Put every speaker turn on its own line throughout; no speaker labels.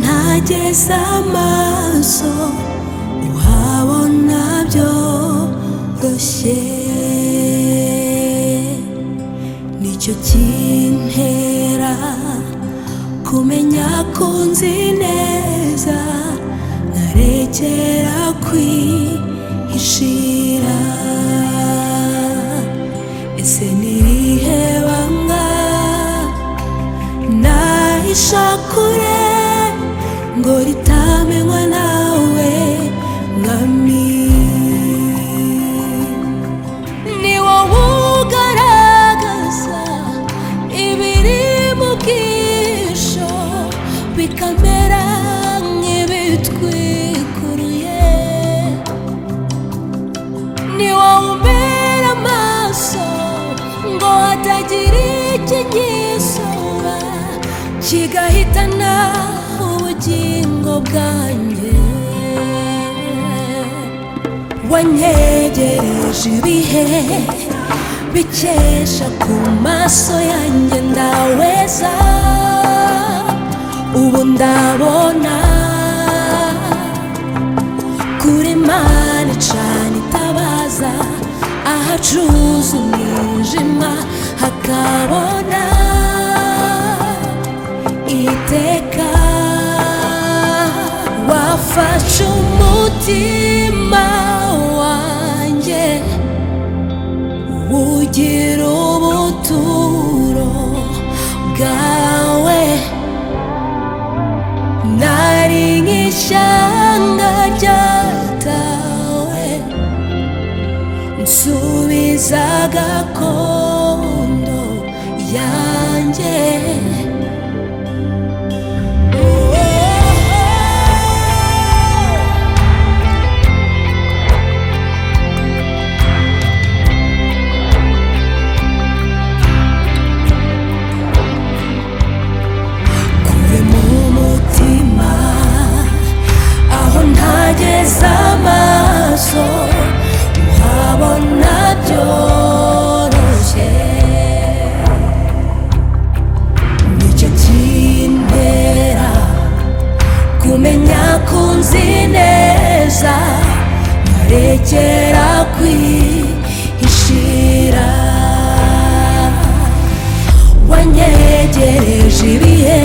ugeze amaso uhabona byoroshye nicyo kintera kumenya ko nzi neza ntarekera kwihishira ese nirihe banga nahisha kure ngo ritamenywa nawe mwami ni wowe ugaragaza ibiri mu bwisho bikamera nk'ibitwikuruye ni wowe umbera amaso ngo hatagira ikinyisumba kigahitana ubugingo bwanjye wanyegereje ibihe bikesha ku maso yanjye ndaweza ubu ndabona kuri mani cane itabaza ahacuza umwijima hakabona iteka wafashe umutima wanjye ugira ubuturo bwawe nari nk'ishyanga ryatawe nsubiza gakondo yanjye kure mu mutima aho ntageze amaso uhabona byoroshye nicyo kintera kumenya ko nzi neza ntarekera kwihishira wanyegereje ibihe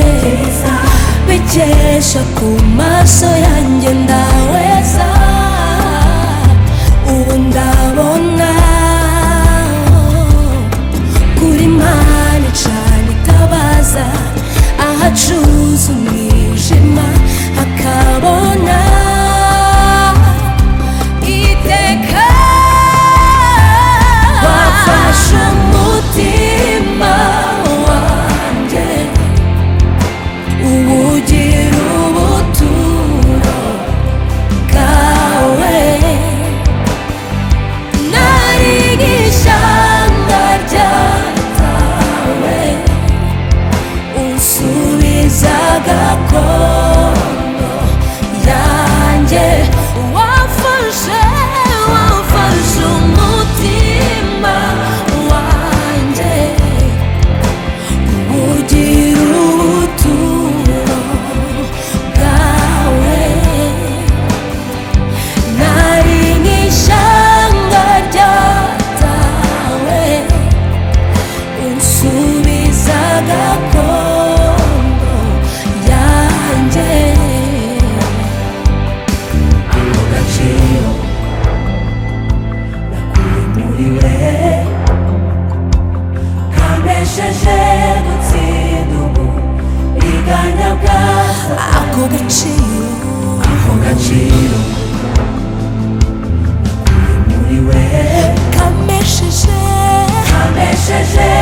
bikesha ku maso yanjye ndaweza ubu ndabona kuri mani cane itabaza ahacuza umwijima hakabona iteka wafashe umutima wanjye ubugira ubuturo bwawe nari nk'ishyamba ryatawe unsubiza gakondo yanjye wafashe wafashe umutima wanjye ugira ubuturo bwawe nari nk'ishyanga ryatawe unsubiza gakondo yanjye ako gaciro nakuye muri wewe kambesheje gutsinda ubu biganya bwaza ako gaciro ako gaciro muri we kambesheje kambesheje